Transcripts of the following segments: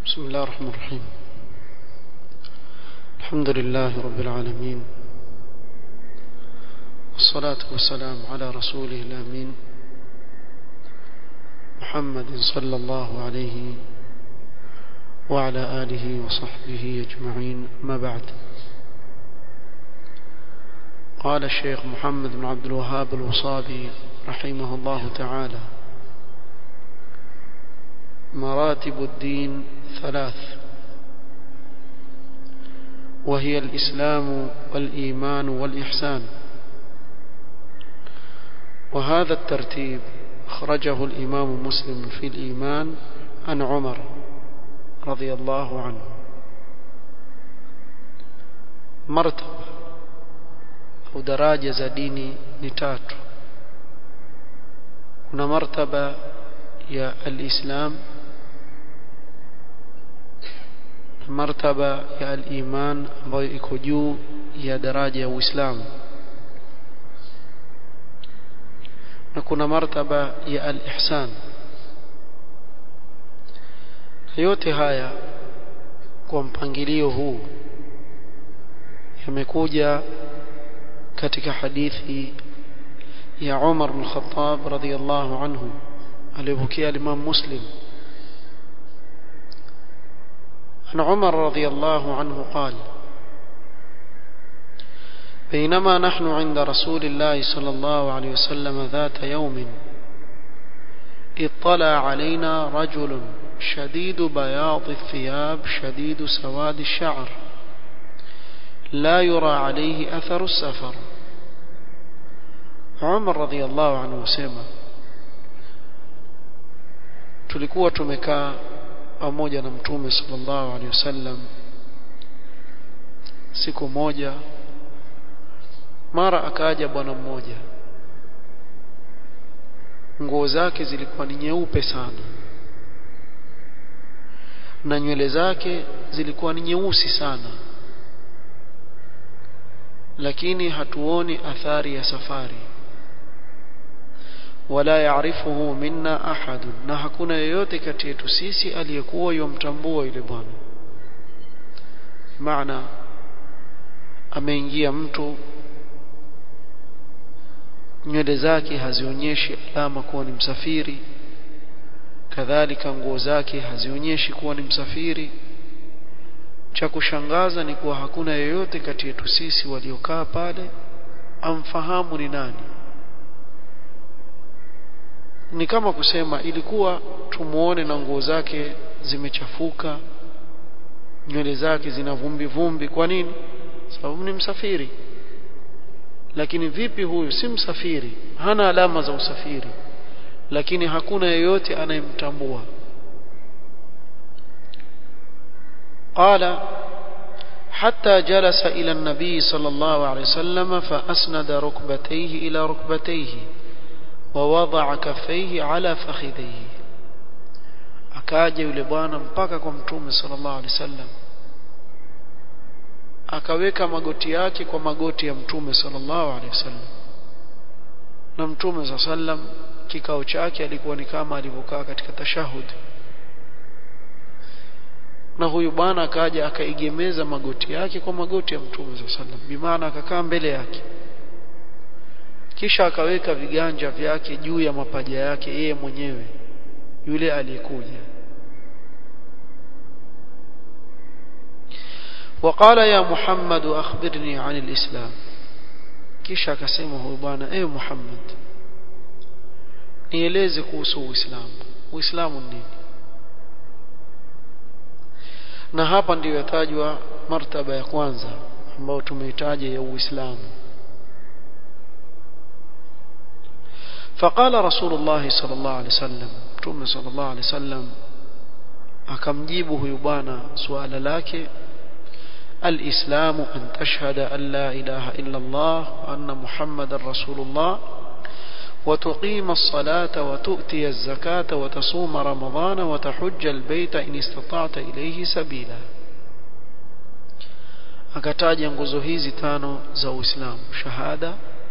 بسم الله الرحمن الرحيم الحمد لله رب العالمين والصلاة والسلام على رسوله الأمين محمد صلى الله عليه وعلى آله وصحبه أجمعين ما بعد قال الشيخ محمد بن عبد الوهاب الوصابي رحمه الله تعالى مراتب الدين ثلاث وهي الإسلام والإيمان والإحسان وهذا الترتيب أخرجه الإمام مسلم في الإيمان عن عمر رضي الله عنه مرتبة أو daraja za dini ni tatu kuna martaba ya alislam martaba ya aliman ambayo iko juu ya daraja ya uislamu na kuna martaba ya alihsan yote haya kwa mpangilio huu yamekuja katika hadithi ya Umar bin Khattab radhiyallahu anhu aliyopokea Imam Muslim عن عمر رضي الله عنه قال بينما نحن عند رسول الله صلى الله عليه وسلم ذات يوم اطلع علينا رجل شديد بياض الثياب شديد سواد الشعر لا يرى عليه أثر السفر عمر رضي الله عنه وسلم tulikuwa tumekaa pamoja na mtume sallallahu alaihi wasallam siku moja mara akaja bwana mmoja nguo zake zilikuwa ni nyeupe sana na nywele zake zilikuwa ni nyeusi sana lakini hatuoni athari ya safari wala yaarifuhu minna ahad na hakuna yeyote kati yetu sisi aliyekuwa yomtambua yule bwana maana ameingia mtu nywele zake hazionyeshi alama kuwa ni msafiri kadhalika nguo zake hazionyeshi kuwa ni msafiri cha kushangaza ni kuwa hakuna yeyote kati yetu sisi waliokaa pale amfahamu ni nani ni kama kusema ilikuwa tumuone na nguo zake zimechafuka nywele zake zina vumbi vumbi kwa nini sababu ni msafiri lakini vipi huyu si msafiri hana alama za usafiri lakini hakuna yeyote anayemtambua قال حتى جلس إلى النبي صلى الله عليه وسلم فأسند ركبتيه إلى ركبتيه ووضع كفيه على فخذيه akaja yule bwana mpaka kwa mtume sallallahu alaihi wasallam akaweka magoti yake kwa magoti ya mtume sallallahu alaihi wasallam na mtume sallallahu alaihi wasallam kikao chake alikuwa ni kama alivyokaa katika tashahud na huyu bwana akaja akaigemeza magoti yake kwa magoti ya mtume sallallahu alaihi wasallam bimaana akakaa mbele yake kisha akaweka viganja vyake juu ya mapaja yake yeye mwenyewe yule aliyekuja وقال يا محمد أخبرني عن الإسلام kisha akasema huyu bwana ewe Muhammad nieleze kuhusu Uislamu Uislamu ni nini na hapa ndiyo yatajwa martaba ya kwanza ambayo tumeitaja ya Uislamu فقال رسول الله صلى الله عليه وسلم متوم صلى الله عليه وسلم akamjibu huyu bwana suala lake الإسلام أن تشهد أن لا إله إلا الله وأن محمد رسول الله وتقيم الصلاة وتؤتي الزكاة وتصوم رمضان وتحج البيت إن استطعت إليه سبيلا akataja nguzo hizi tano za Uislamu shahada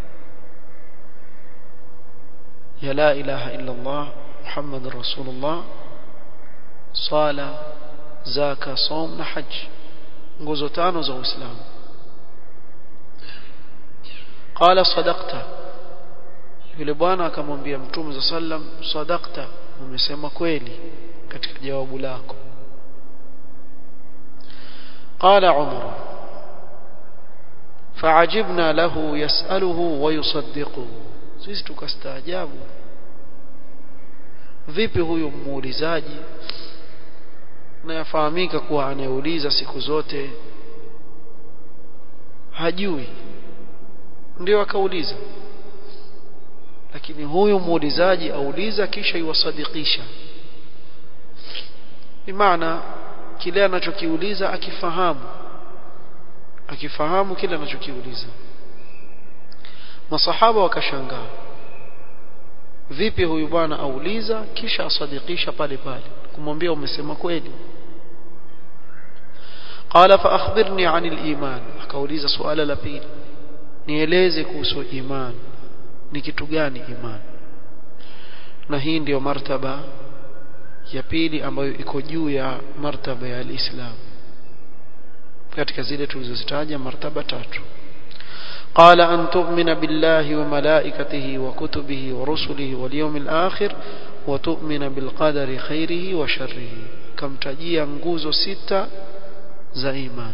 ya la ilaha illa Allah Muhammadur Rasulullah sala zaka som na haji nguzo tano za uislamu qala sadaqta yule bwana akamwambia mtume za sallam sadaqta umesema kweli katika jawabu lako قال عمر فعجبنا له يسأله ويصدقه sisi tukastaajabu vipi huyu muulizaji na yafahamika kuwa anayeuliza siku zote hajui ndio akauliza lakini huyu muulizaji auliza kisha iwasadikisha bimaana kile anachokiuliza akifahamu akifahamu kile anachokiuliza masahaba wakashangaa vipi huyu bwana auliza kisha asadikisha pale pale kumwambia umesema kweli qala fa akhbirni an al-iman akauliza suala la pili nieleze kuhusu iman ni kitu gani iman na hii ndiyo martaba ya pili ambayo iko juu ya martaba ya alislam katika zile tulizozitaja martaba tatu قال أن تؤمن بالله وملائكته وكتبه ورسله واليوم الآخر وتؤمن بالقدر خيره وشره كم تجيا nguzo sita za iman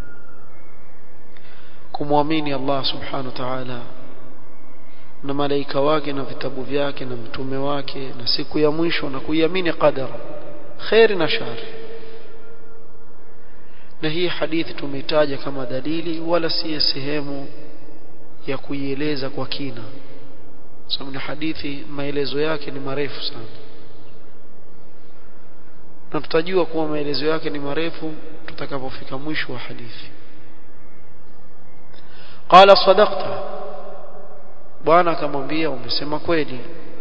kumwamini Allah subhanahu wa ta'ala na malaika wake na vitabu vyake na mtume wake na siku ya mwisho na kuiamini qadara khairi na shari na hii hadithi tumeitaja kama dalili wala si sehemu ya kuieleza kwa kina sababu ni hadithi maelezo yake ni marefu sana na tutajua kuwa maelezo yake ni marefu tutakapofika mwisho wa hadithi qala sadaqta bwana akamwambia umesema kweli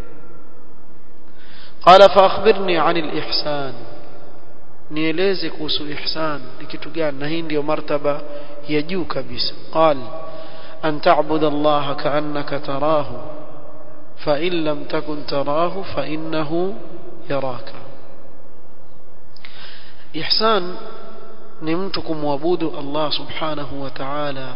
qala fa akhbirni an al-ihsan nieleze kuhusu ihsan ni kitu gani na hii ndio martaba ya juu kabisa qal an ta'budu allaha ka'annaka tarahu fa in lam takun tarahu fa innahu yaraka ihsan ni mtu kumwabudu Allah subhanahu wa ta'ala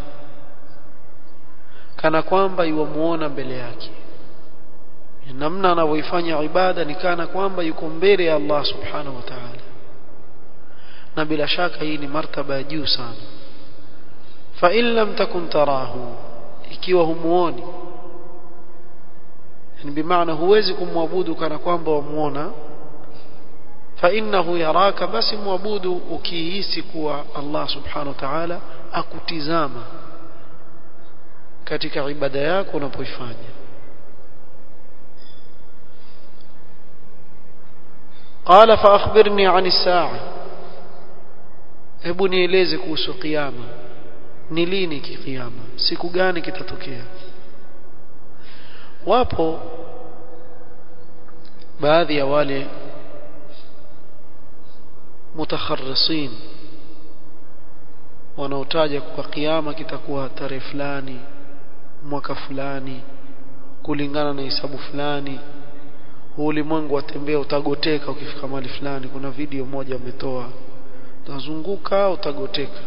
kana kwamba yuamuona mbele yake namna anavyoifanya ibada ni kana kwamba yuko mbele ya Allah subhanahu wa ta'ala na bila shaka hii ni martaba ya juu sana fa in lam takun tarahu ikiwa humuoni yani bimaana huwezi kumwabudu kana kwamba wamuona fa innahu yaraka basi muabudu ukihisi kuwa Allah subhanahu wa ta'ala akutizama katika ibada yako unapoifanya قال فأخبرني عن الساعة hebu nieleze kuhusu kiyama ni lini kiyama siku gani kitatokea wapo baadhi ya wale mutakharrisin wanaotaja kwa kiyama kitakuwa tarehe fulani mwaka fulani kulingana na hisabu fulani ulimwengu watembea utagoteka ukifika mahali fulani kuna video moja ametoa utazunguka utagoteka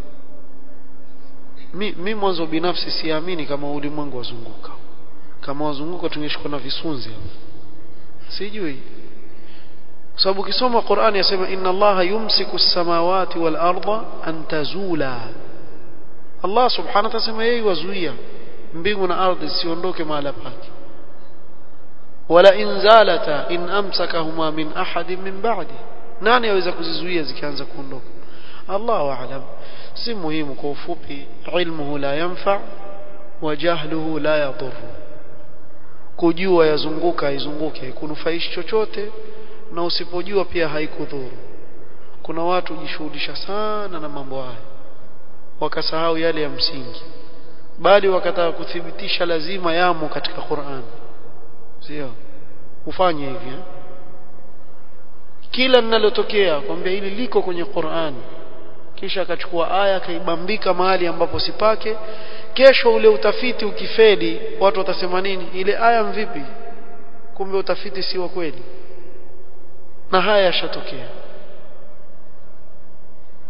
mi, mi mwanzo binafsi siamini kama ulimwengu wazunguka kama wazunguka tungeshikwa na visunzi sijui kwa sababu ukisoma Qur'ani yasema inna Allaha yumsiku as-samawati wal arda an tazula Allah subhanahu wa ta'ala yeye wazuia mbingu na ardhi siondoke mahala pake wala in zalata in amsakahuma min ahadin min ba'di nani aweza kuzizuia zikianza kuondoka Allahu a'lam si muhimu kwa ufupi ilmuhu la yanfa wa jahluhu la yadur kujua yazunguka izunguke hakunufaishi chochote na usipojua pia haikudhuru kuna watu hujishughulisha sana na mambo haya wakasahau yale ya msingi bali wakataka kuthibitisha lazima yamo katika Qur'an sio ufanye hivi eh? kila linalotokea kwambia hili liko kwenye Qur'an kisha akachukua aya akaibambika mahali ambapo sipake kesho ule utafiti ukifeli watu watasema nini ile aya mvipi kumbe utafiti si wa kweli na haya yashatokea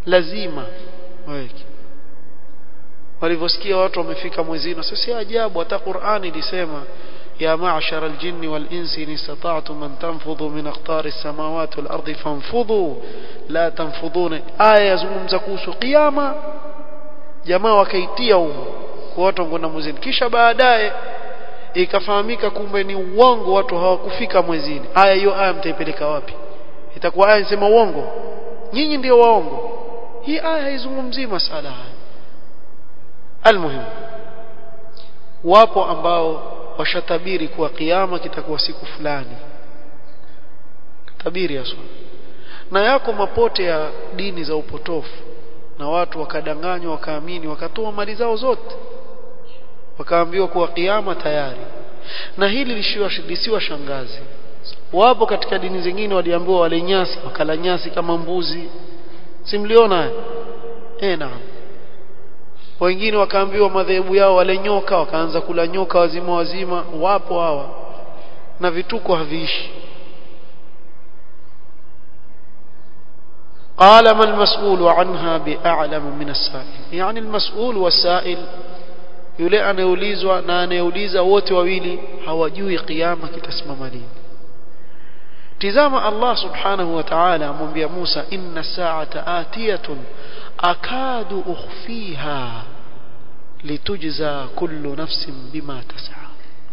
lazima waweke walivyosikia watu wamefika mwezini sasa si ajabu hata Qur'ani ilisema يا معشر الجن والإنس إن استطعتم أن تنفضوا من أقطار السماوات والأرض فانفضوا لا تنفضون آية يزungumza kuhusu kiyama jamaa wakaitia humo kwa watu wangoenda mwezini kisha baadaye ikafahamika kumbe ni uongo watu hawakufika mwezini aya hiyo aya mtaipeleka wapi itakuwa aya inasema uongo nyinyi ndio waongo hii aya haizungumzii masala haya almuhimu wapo ambao washatabiri kuwa kiyama kitakuwa siku fulani tabiri haswa na yako mapote ya dini za upotofu na watu wakadanganywa wakaamini wakatoa mali zao zote wakaambiwa kuwa kiyama tayari na hili lisiwa shangazi wapo katika dini zingine waliambiwa wale nyasi wakala nyasi kama mbuzi simliona eh naam wengine wakaambiwa madhehebu yao wale nyoka wakaanza kula nyoka wazima wazima wapo hawa na vituko haviishi قال ما المسؤول عنها بأعلم من السائل يعني المسؤول والسائل yule anayeulizwa na anayeuliza wote wawili hawajui kiyama kitasimama lini tizama Allah subhanahu wa ta'ala amwambia Musa inna sa'ata atiyatun akadu ukhfiha litujza kullu nafsin bima tas'a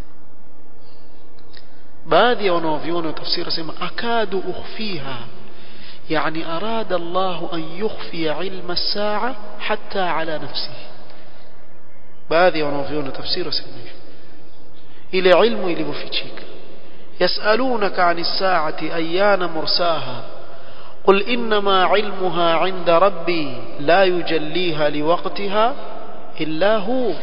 baadhi ya wanaoviona tafsiri sema akadu ukhfiha يعني أراد الله أن يخفي علم الساعة حتى على نفسه baadhi wanaoviona tafsiri wasema hivyo ile ilmu ilivyofichika yasalunaka ani saati ayana mursaha قل إنما علمها عند ربي لا يجليها لوقتها إلا هو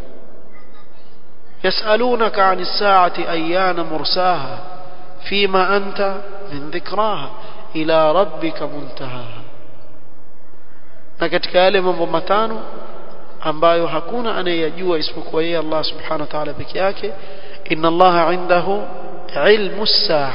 يسألونك عن الساعة أيان مرساها فيما أنت من ذكراها إلى ربك منتهاها na katika yale mambo matano ambayo hakuna anayeyajua isipokuwa yeye Allah subhanahu wa ta'ala peke yake inna Allah indahu ilmu saa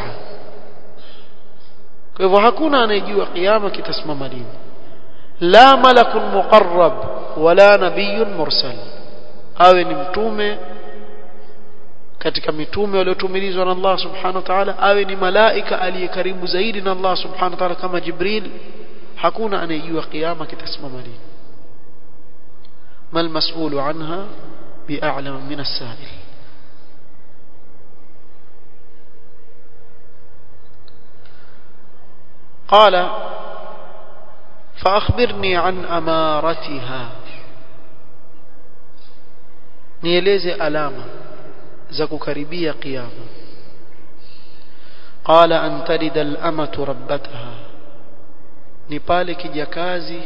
kwa hivyo hakuna anayejua kiyama kitasimama lini la malakun muqarrab wala nabiyyun mursal awe ni mtume katika mitume waliotumilizwa na Allah subhanahu wa ta'ala awe ni malaika aliye karibu zaidi na Allah subhanahu wa ta'ala kama Jibril hakuna anayejua kiyama kitasimama lini ما المسؤول عنها بأعلم من السائل قال فأخبرني عن أمارتها nieleze alama za kukaribia kiyama qala an talida al-amatu rabbataha ni pale kijakazi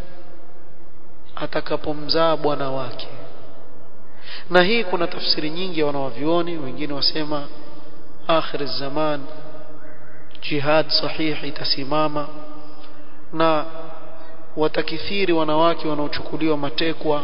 atakapomzaa bwana wake na hii kuna tafsiri nyingi ya wanawavyoni wengine wasema akhir zaman jihad sahihi itasimama na watakithiri wanawake wanaochukuliwa matekwa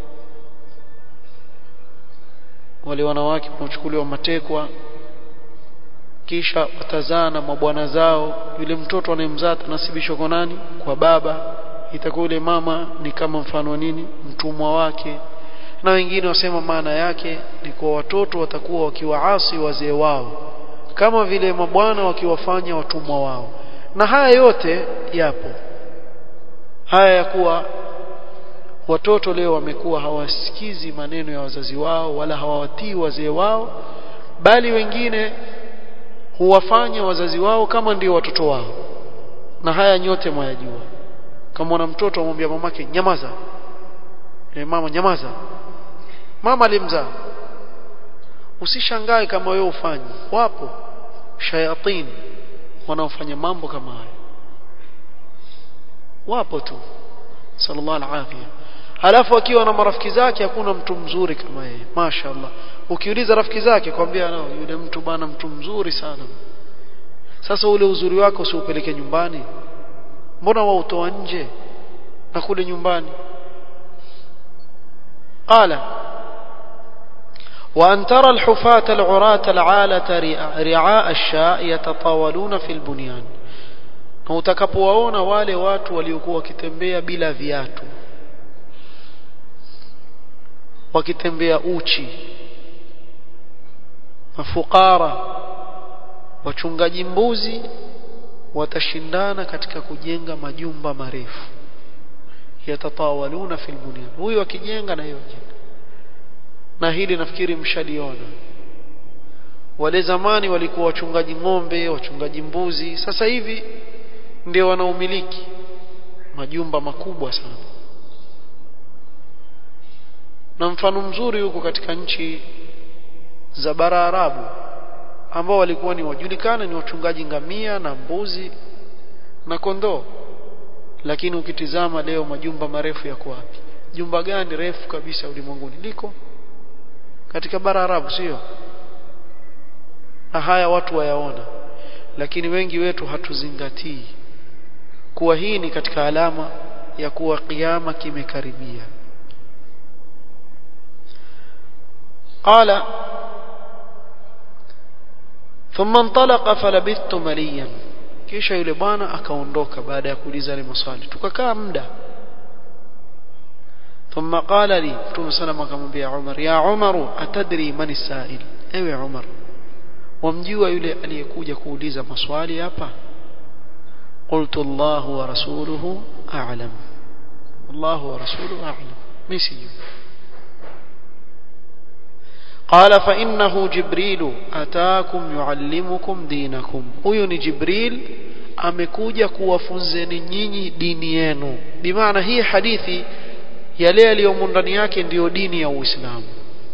wale wanawake wanaochukuliwa matekwa kisha watazaa na mabwana zao yule mtoto anayemzaa atanasibishwa kwa nani kwa baba itakuwa yule mama ni kama mfano nini mtumwa wake na wengine wasema maana yake ni kwa watoto watakuwa wakiwaasi wazee wao kama vile mabwana wakiwafanya watumwa wao na haya yote yapo haya ya kuwa watoto leo wamekuwa hawasikizi maneno ya wazazi wao wala hawawatii wazee wao bali wengine huwafanya wazazi wao kama ndio watoto wao na haya nyote mwayajua kama mwana mtoto amwambia mamake nyamaza e, mama nyamaza mama alimzaa usishangae kama wewe ufanye wapo shayatin wanaofanya mambo kama hayo wapo tu sallallahu alaihi halafu akiwa na marafiki zake hakuna mtu mzuri kama yeye mashaallah ukiuliza rafiki zake kwambia no yule mtu bana mtu mzuri sana sasa ule uzuri wako usiupeleke nyumbani mbona wautoa nje na kule nyumbani qala وأن ترى الحفاة العراة العالة رعاء الشاء يتطاولون في البنيان na utakapowaona wale watu waliokuwa wakitembea bila viatu wakitembea uchi mafukara wachungaji mbuzi watashindana katika kujenga majumba marefu yatatawaluna fil bunyan huyu akijenga na hiyo na hili nafikiri mshaliona wale zamani walikuwa wachungaji ng'ombe wachungaji mbuzi sasa hivi ndio wanaumiliki majumba makubwa sana na mfano mzuri huko katika nchi za bara Arabu ambao walikuwa ni wajulikana ni wachungaji ngamia na mbuzi na kondoo lakini ukitizama leo majumba marefu yako wapi jumba gani refu kabisa ulimwenguni liko katika bara Arabu sio na haya watu wayaona lakini wengi wetu hatuzingatii kuwa hii ni katika alama ya kuwa kiyama kimekaribia قال ثم انطلق فلبثت مليا kisha yule bwana akaondoka baada ya kuuliza ile maswali tukakaa muda ثم قال لي mtume sana akamwambia Umar ya Umar atadri man sail ewe Umar wamjua yule aliyekuja kuuliza maswali hapa قلت الله ورسوله أعلم الله ورسوله أعلم مسيو قال فإنه جبريل أتاكم يعلمكم دينكم huyo ni Jibril amekuja kuwafunzeni nyinyi dini yenu bimaana hii hadithi yale yaliyomo ndani yake ndiyo dini ya Uislamu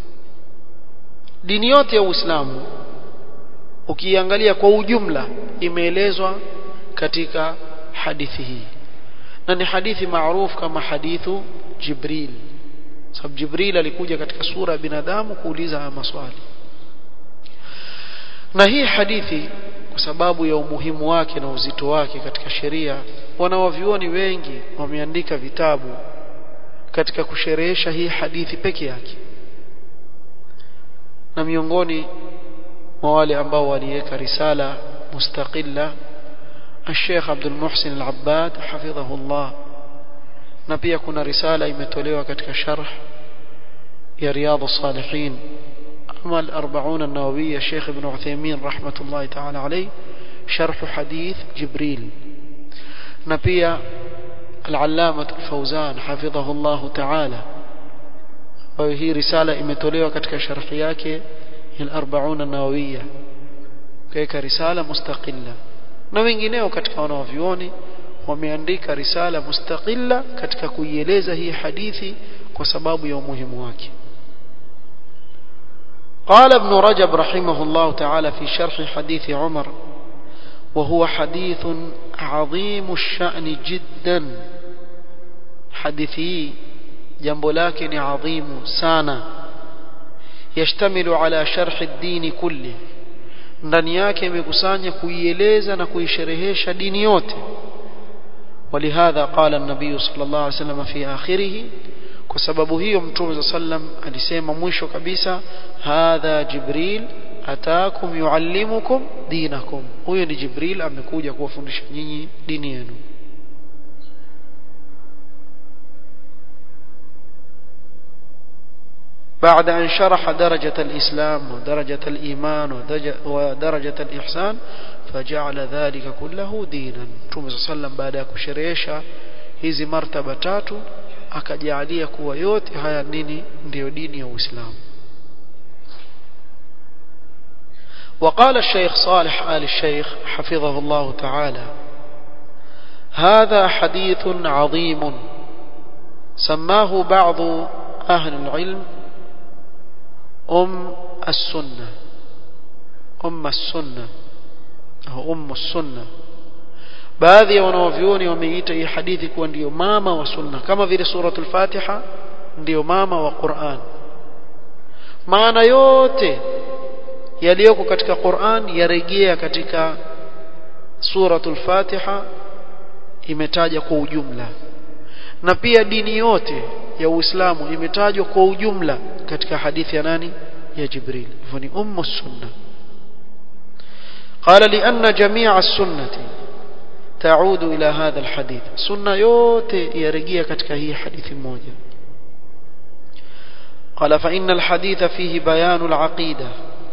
dini yote ya Uislamu ukiangalia kwa ujumla imeelezwa katika hadithi hii na ni hadithi maarufu kama hadithu Jibril sababu Jibril alikuja katika sura ya binadamu kuuliza haya maswali na hii hadithi kwa sababu ya umuhimu wake na uzito wake katika sheria wanawavyuoni wengi wameandika vitabu katika kusherehesha hii hadithi peke yake na miongoni mwa wale ambao waliweka risala mustaqilla الشيخ عبد المحسن العباد حفظه الله na pia kuna risala imetolewa katika sharh ya riyadh as-salihin ama al-40 an-nawawiyya Sheikh Ibn Uthaymeen rahmatullahi ta'ala alayh sharh hadith Jibril na pia al-allamah al-Fawzan hafidhahu Allah ta'ala kwa hii risala imetolewa katika sharh yake al-40 an-nawawiyya kaika risala mustaqilla na wengineo katika wanaovioni wameandika risala mustaqilla katika kuieleza hii hadithi kwa sababu ya umuhimu wake قال ابن رجب رحمه الله تعالى في شرح حديث عمر وهو حديث عظيم الشأن جدا حديثي جنب لكن عظيم سانا يشتمل على شرح الدين كله ndani yake imekusanya kuieleza na kuisherehesha dini yote ولهذا قال النبي صلى الله عليه وسلم في آخره kwa sababu hiyo mtume sallam alisema mwisho kabisa hadha jibril ataakum yuallimukum dinakum huyo ni jibril amekuja kuwafundisha nyinyi dini yenu بعد أن شرح درجة الإسلام ودرجة الإيمان ودرجة الإحسان فجعل ذلك كله دينا Mtume صلى الله عليه وسلم baada ya kusherehesha hizi martaba tatu akajalia kuwa yote haya nini ndiyo dini ya Uislamu وقال الشيخ صالح آل الشيخ حفظه الله تعالى هذا حديث عظيم سماه بعض أهل العلم أم السنة أم السنة أو أم السنة baadhi ya wanaovyuoni wameita hii hadithi kuwa ndiyo mama wa sunna kama vile suratul fatiha ndiyo mama wa Qur'an maana yote yaliyoko katika Qur'an yarejea katika suratul fatiha imetaja kwa ujumla na pia dini yote ya Uislamu imetajwa kwa ujumla katika hadithi ya nani ya Jibril hivyo ni ummu sunna قال لأن جميع السنة تعود إلى هذا الحديث سنة yote yarejea katika hii hadithi moja قال فإن الحديث فيه بيان العقيدة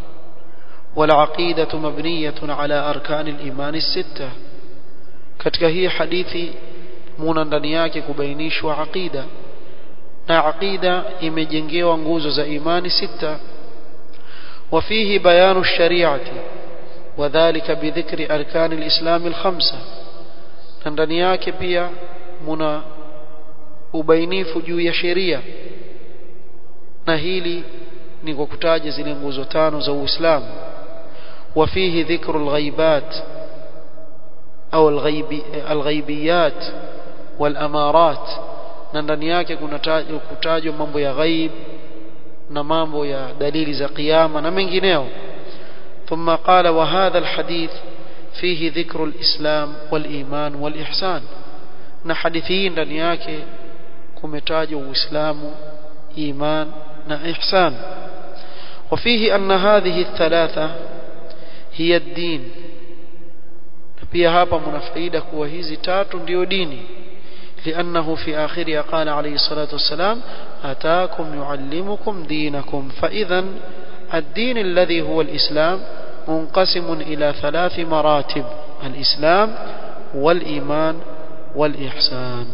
والعقيدة مبنية على أركان الإيمان الستة katika hii hadithi muna ndani yake kubainishwa aqida na aqida imejengewa nguzo za imani sita وفيه بيان الشريعة وذلك بذكر أركان الإسلام الخمسة ndani yake pia muna ubainifu juu ya sheria na hili ni kwa kutaja zile nguzo tano za Uislamu وفيه ذكر الغيبات أو الغيب الغيبيات والأمارات na ndani yake kuna kutajwa mambo ya ghaib na mambo ya dalili za kiyama na mengineo ثم قال وهذا الحديث فيه ذكر الإسلام والإيمان والإحسان na hadithi hii ndani yake kumetajwa Uislamu iman na ihsan وفيه أن هذه الثلاثة هي الدين pia hapa mna faida kuwa hizi tatu ndio dini لأنه في آخرها قال عليه الصلاة والسلام أتاكم يعلمكم دينكم فإذا الدين الذي هو الإسلام منقسم إلى ثلاث مراتب الإسلام والإيمان والإحسان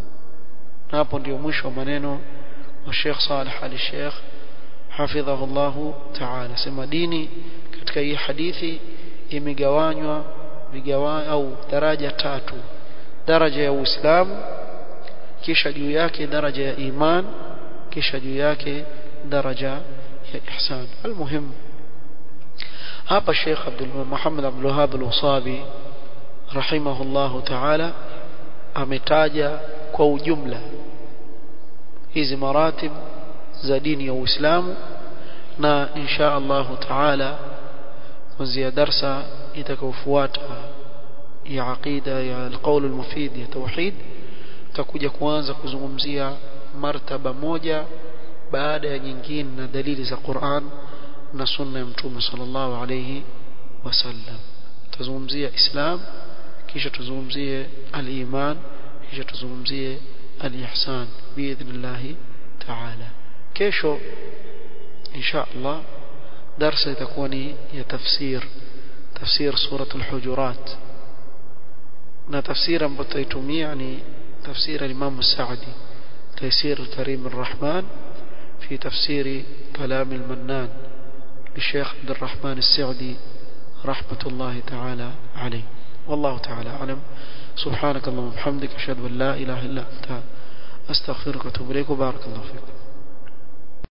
hapo ndio mwisho wa maneno wa Sheikh Saleh Ali Sheikh hafidhahu Allah Ta'ala sema dini katika hii hadithi imegawanywa vigawa au daraja tatu daraja ya Uislamu kisha juu yake daraja ya iman kisha juu yake daraja ya ihsan almuhim hapa Sheikh Abdul Muhammad Abdul Wahhab Al-Usabi rahimahullah ta'ala ametaja kwa ujumla hizi maratib za dini ya Uislamu na insha Allah ta'ala kuanzia darsa itakayofuata ya aqida ya alqaul almufid ya tauhid tutakuja kuanza kuzungumzia martaba moja baada ya nyingine na dalili za Qur'an na sunna ya mtume sallallahu alayhi wasallam tuzungumzia islam kisha tuzungumzie al-iman kisha tuzungumzie al-ihsan biidhnillah ta'ala kesho insha Allah darasa itakuwa ni ya tafsir tafsir suratul hujurat na tafsiri ambayo tutaitumia ni tafsiri al-Imam Sa'di تيسير الكريم الرحمن في تفسير كلام المنان للشيخ عبد الرحمن السعدي رحمة الله تعالى عليه والله تعالى أعلم سبحانك اللهم وبحمدك أشهد أن لا إله إلا أنت أستغفرك وأتوب إليك وبارك الله فيك